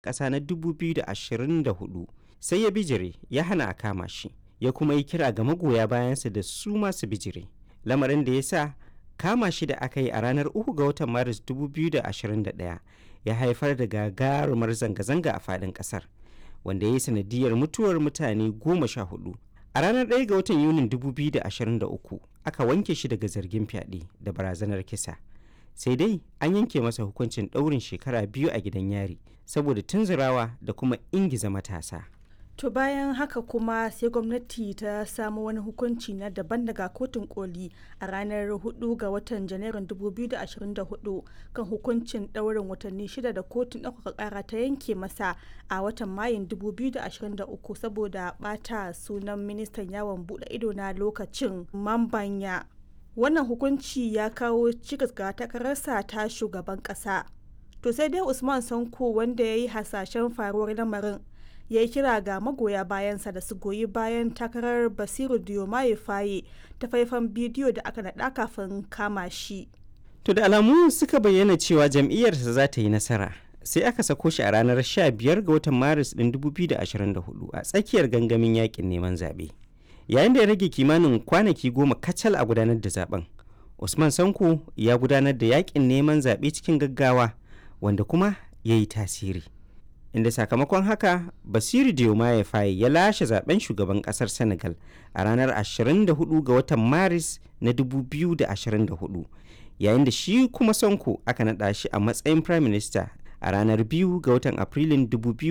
ƙasa na 2024 sai ya bijire ya hana a kama shi ya kuma yi kira ga magoya bayansa da su masu bijire lamarin da ya sa kama shi da aka yi a ranar 3 ga watan maris 2021 ya haifar da gagarumar zanga-zanga a faɗin ƙasar wanda ya yi sanadiyar mutuwar mutane goma sha hudu a ranar 1 ga watan yunin 2023 aka wanke shi daga zargin fyaɗe da barazanar kisa sai dai an yanke masa hukuncin ɗaurin shekara biyu a gidan yari saboda tunzurawa da kuma ingiza matasa To bayan haka kuma sai gwamnati ta samu wani hukunci na daban daga kotun koli a ranar 4 ga watan janairun 2024 kan hukuncin ɗaurin watanni shida da kotun ɗaukaka ƙara ta yanke masa a watan mayun 2023 saboda ɓata sunan ministan yawon buɗe ido na lokacin mambanya. Wannan hukunci ya kawo cikas ga takararsa ta shugaban ƙasa. To sai dai Usman Sanko wanda ya yi hasashen faruwar lamarin ya yi kira ga magoya bayansa da su goyi bayan takarar basiru diomaye faye ta faifan bidiyo da aka naɗa kafin kama shi to da alamu suka bayyana cewa jam'iyyarsa za ta yi nasara sai aka sako shi a ranar 15 ga watan maris ɗin 2024 a tsakiyar gangamin yakin neman zaɓe yayin da ya rage kimanin kwanaki goma kacal a gudanar da zaben usman sanko ya gudanar da yakin neman zaɓe cikin gaggawa wanda kuma ya yi tasiri inda sakamakon haka basiru diomaye faye ya lashe zaben shugaban kasar senegal a ranar 24 ga watan maris na 2024 yayin da shi kuma sonko aka naɗa shi a matsayin prime minister a ranar 2 ga watan afrilun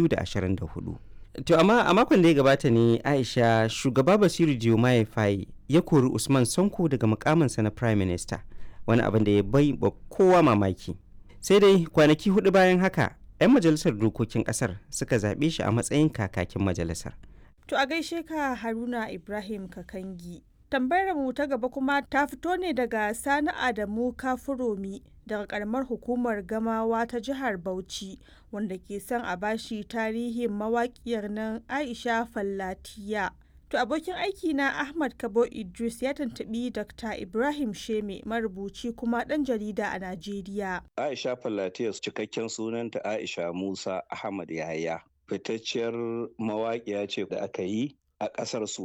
2024 to amma a makon da ya gabata ne aisha shugaba basiru diomaye faye ya kori usman sonko daga mukaminsa na prime minister wani abin da ya bai ba kowa mamaki sai dai kwanaki hudu bayan haka 'yan majalisar dokokin kasar suka zaɓe shi a matsayin kakakin majalisar. To a gaishe ka Haruna Ibrahim Kakangi. Tambayar mu ta gaba kuma ta fito ne daga Sani Adamu Kafuromi daga karamar hukumar Gamawa ta jihar Bauchi wanda ke son a bashi tarihin mawaƙiyar nan Aisha Fallatiya. To abokin aiki na Ahmad Kabo Idris ya tantabi Dr. Ibrahim Sheme marubuci kuma ɗan jarida a Najeriya. Aisha Fallatiyas cikakken sunanta Aisha Musa Ahmad Yahaya. Fitacciyar mawaƙiya ce da aka yi a ƙasar su